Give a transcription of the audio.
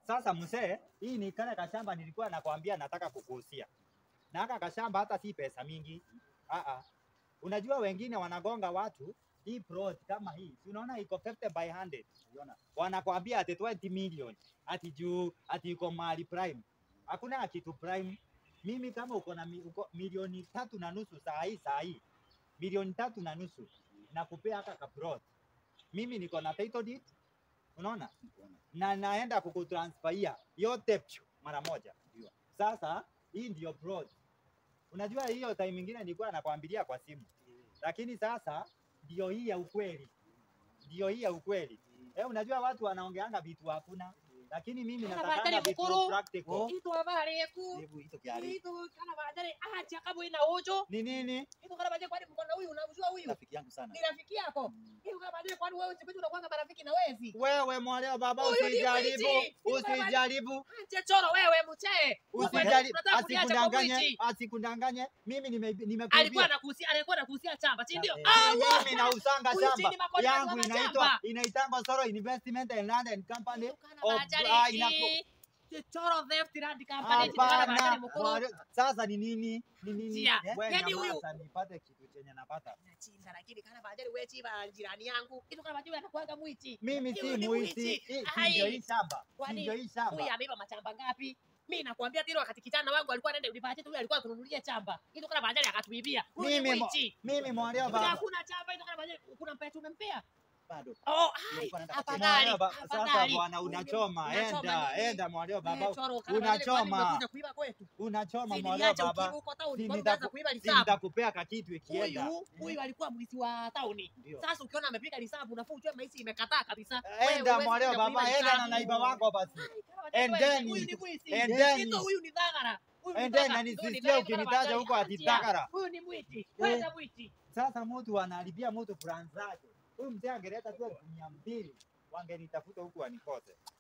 Sasa mzee, hii ni kale kashamba nilikuwa nakwambia nataka kukuhusia. Na haka kashamba hata si pesa mingi. Ah ah. Unajua wengine wanagonga watu hii plot kama hii. Si unaona iko 50 by 100. Unaona? Wanakwambia ati 20 million. Ati juu ati iko mahali prime. Hakuna kitu prime. Mimi kama uko na mi, uko milioni tatu na nusu saa hii saa hii. Milioni tatu na nusu nakupea haka ka plot. Mimi niko na title deed. Unaona? na naenda kukutransferia yote pyu, mara moja. Sasa hii ndio plot. Unajua hiyo time nyingine nilikuwa nakwambilia kwa simu, lakini sasa ndio hii ya ukweli, ndio hii ya ukweli. Eh, unajua watu wanaongeanga vitu hakuna, lakini mimi Kana natakanga batari vitu mukuru. practical. Itu abareku. Hebu hizo kiari. Itu kana batari acha kabwe na ujo. Ni nini? Itu kana batari kwani mkono huyu unamjua huyu? Rafiki yangu sana. Ni rafiki yako. Itu kana batari kwani wewe siku hizi unakuwa marafiki na wezi? Wewe mwaleo baba, Huyu ni usijaribu, mwizi. Huyu baba- usijaribu, Acha choro wewe mchee. usijaribu, Unataka kuniacha kwa asikudanganye, mwizi. asikudanganye. Mimi nime- Alikuwa nimekuibia anakuhusia, alikuwa anakuhusia chamba, si ndio? Eh, Ah, wa- mimi nausanga Huyu shamba chini makoni yangu wa inaitwa mashamba. inaitangwa Soro Investment and Land and Company. Kana of- batari ah, hii. inaku- Choro theft land company. Itu kana batari Hapana, mkuru. mwari- sasa ni nini? Ni nini? Sia, Wewe yaani huyu- nyamaza nipate kitu chenye napata. Nachinda lakini kana batari wewe chiba jirani yangu. Itu kana batari anakuanga mwichi. Mimi si Huyu ni mwizi, mwizi. hii si Ai. ndio hii shamba, si Kwani ndio hii Huyu shamba. ameiba machamba ngapi? Mimi nakwambia tilo wakati kijana wangu alikuwa anaenda university huyu alikuwa atununulia chamba. Itu kana batari akatubibia. Huyu ni Mimi mo- mwichi. Mimi mwaleo Kuna baba, hakuna chamba itu kana batari kuna mpea tumempea. Bado. Oh, hai. Nilikuwa nataka Afadhali. mwaleo ba- sasa Afadhali. bwana unachoma, Unachoma enda nini? enda mwaleo Eh, baba, choro, kana batari kwani unachoma. umekuja kuiba kwetu? unachoma Si mwaleo niliacha baba. ukiwa huko town, Si kwani nitaku- unaanza kuiba Si lisabu. nitakupea kakitu ikienda. Huyu huyu alikuwa mwizi wa tauni. Ndio. Sasa ukiona amepiga lisabu unafaa ujue maisha imekataa kabisa. Enda huwezi mwaleo kuja baba, kuiba enda na lisabu. naiba wako basi. Ai, kana batari And wewe, then- huyu ni mwizi. and then- Ito huyu ni dhagara. Huyu ni And then dhagara. na Huyu ni nisisikie dhagara, ukinitaja batari. huko ati Achia. dhagara. Huyu ni mwizi. Kwenda mwizi. Sasa mtu anaharibia mtu plan zake. Huyu mzee angeleta tu elfu mia mbili wangenitafuta huku wanikose.